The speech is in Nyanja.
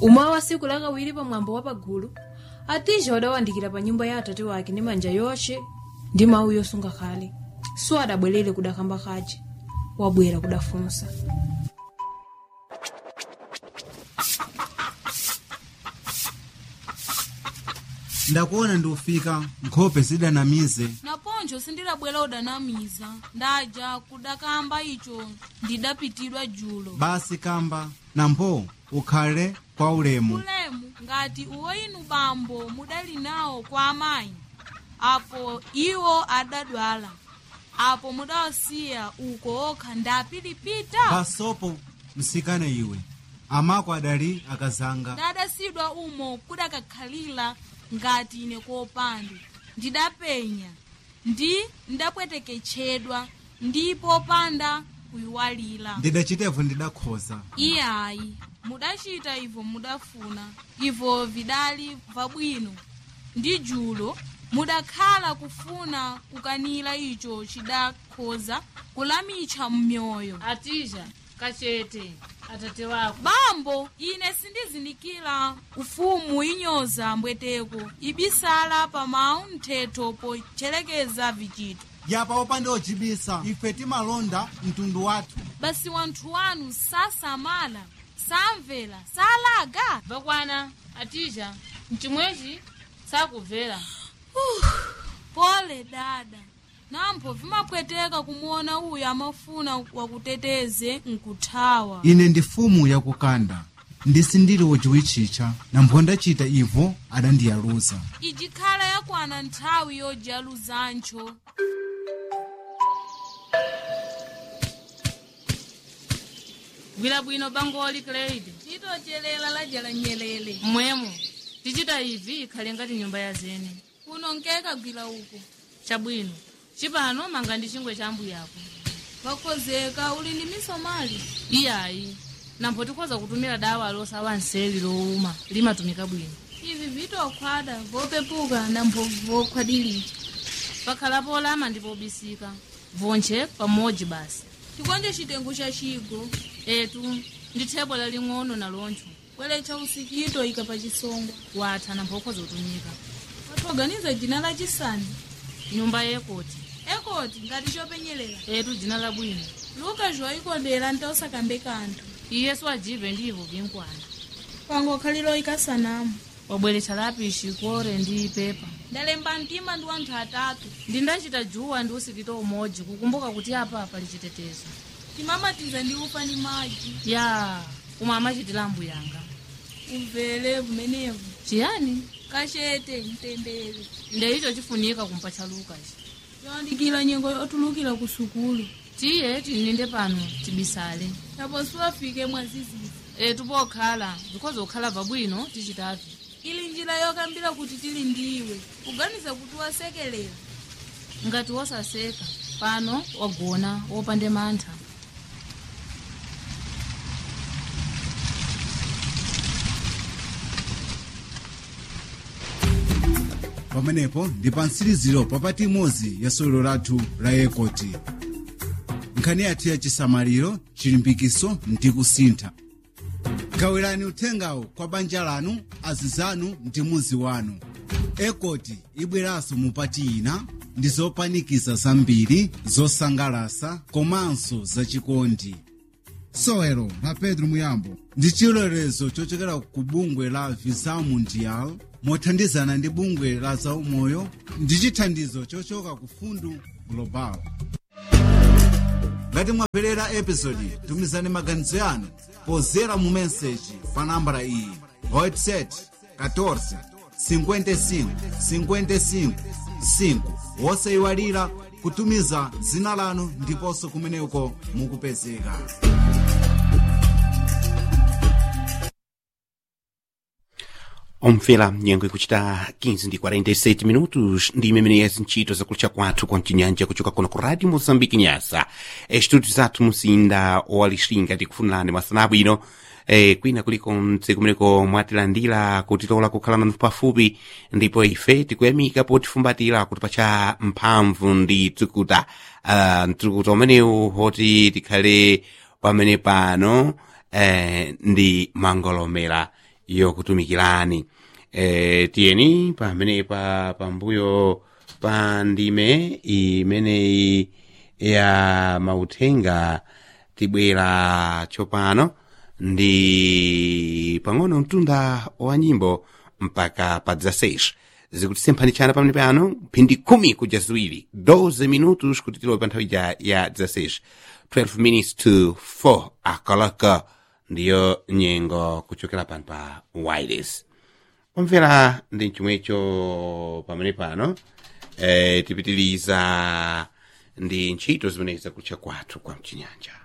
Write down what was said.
umawa siku lakawiri pamwambo wa pagulu atija wadawandikira pa nyumba ya atate wake ndi manja yoshe ndi mawu yosunga khale so adabwerere kudakamba kaje wabwera kudafunsa ndakuona ndiufika nkhope zidanamize naponcho sindilabwera udanamiza ndaja kudakamba icho ndidapitidwa julo basi kamba nampo ukhale kwa ulemu ulemu ngati uwoyinu bambo mudali nawo kwa amayi apo iwo adadwala apo mudawasiya uko okha ndapilipita pasopo msikana iwe amako adali akazanga ndadasidwa umo kudakakhalira ngati ine kopanda ndidapenya ndi ndapweteketchedwa ndipo panda kuyiwalira ndidachitevo ndidakhoza iyayi mudachita ivo mudafuna ivo vidali vabwino ndi julo mudakhala kufuna kukanira icho chidakhoza kulamitcha m'myoyo atija kachete atate wako bambo ine sindizindikira ufumu inyoza mbweteko ibisala pa mawu mthetho pochelekeza vichito yapa opanda ochibisa ife timalonda mtundu wathu basi wanthu wanu sasamala samvera salaga vakwana atija mchimwechi sakubvera pole dada nampho vimapweteka kumuona uyu amafuna wakuteteze nkuthawa ine ndi fumu yakukanda ndisindili wochiwitchicha nampho ndachita ivo adandiyaluza ijikhala yakwana nthawi yojaluzancho gwira bwino bangoli cleide titochelela lajala nyelele mmwemo tichita ivi ikhale ngati nyumba ya zene kuno nkeka gwira uko chabwino chipano manga ndi chingwe cha ambuyo yako vakhozeka uli ndi misomali iyayi nampho tikhoza kutumira dawa losawa nseli lowuma limatumika bwino ivi vitokhwada vopepuka nampho vokhwadilira pakhalapo olama ndi pobisika vonche pamodzi basi tikonje chitengo cha chigo etu ndi thebo laling'ono naloncho bweletcha usikito ika pa chisongo watha nampho ukhoza kutumika wathoganiza dzina lachisani nyumba yekoti ekoti ngati chopenyelela etu dzina labwino luka joyikondera ntosakambe kanthu iyesu ajive ndivo vinkwana pangokhalira ikasanamu wabweretsa lapishi kore ndi pepa ndalemba mtima ndi wanthu atatu ndindachita juwa ndi usikito umodzi kukumbuka kuti apa pali chitetezo timamatiza ndi ufa ndi madzi ya umwe amachitira mbuyanga umvere vumenevu chiyani kachete mtendere ndeicho chifunika kumpatcha lukachi yoandikira nyengo yotulukira ku sukulu tiye tininde pano tibisale tapo siwafike mwazizizi etu pokhala zikhoza kukhala bwino tichitavi ili njira yokambira kuti tili ndiwe kuganiza kuti wasekelera ngati wosaseka pano wagona wopande mantha pamenepo ndi pa mtsiriziro papati imodzi ya sewero lathu la ekoti nkhani yathu ya chisamaliro chilimbikiso ndi kusintha gawirani uthengawo kwa banja lanu azizanu ndi muzi wanu ekoti ibweranso mupati ina ndi zopanikiza zambiri zosangalasa komanso zachikondi sewero la pedro muyambo ndi chilolezo chochokera ku bungwe la visa mundial mothandizana ndi bungwe la zaumoyo ndi chithandizo chochoka ku fundu global ngati mwapelera episodi tumizani maganizo yanu pozera mu meseji pa nambala iyi whatsapp 14 55 55 5 wosayiwalira kutumiza dzina lanu ndiponso kumeneko mukupezeka omvera nyengo ikuchita 15 ndi 47 minutos ndi imene ntchito zakulucha kwathu kwa mchinyanja kuchoka kuno ku radio moçambique nyasa estúdio zathu muzinda walixinga tikufunirani masana abwino eh, kwina kuliko mtsiku kumeneko mwatilandira kutitola kukhala nanu pafupi ndipo ife tikuyamika potifumbatira kuti pacha mphamvu ndi tsukuta uh, mtsukuta umenewu hoti tikhale pamene pano eh, ndi mangolomera yokutumikirani e, tiyeni pamenepa pambuyo pa ndime imeneyi ya mauthenga tibwera tsopano ndi pang'ono mtunda wa nyimbo mpaka pa 16 zikutisemphanitshana pamene pano phindi khumi kuja ziwiri 12 minutos kuti tilowe pa nthawi ija ya 16 12 minutes to 4 akalaka ndiyo nyengo kuchokera pano pa wireless omvera ndi chomwecho pamene pano eh, tipitiliza ndi ntchito zimene zakutcha kwathu kwa mchinyanja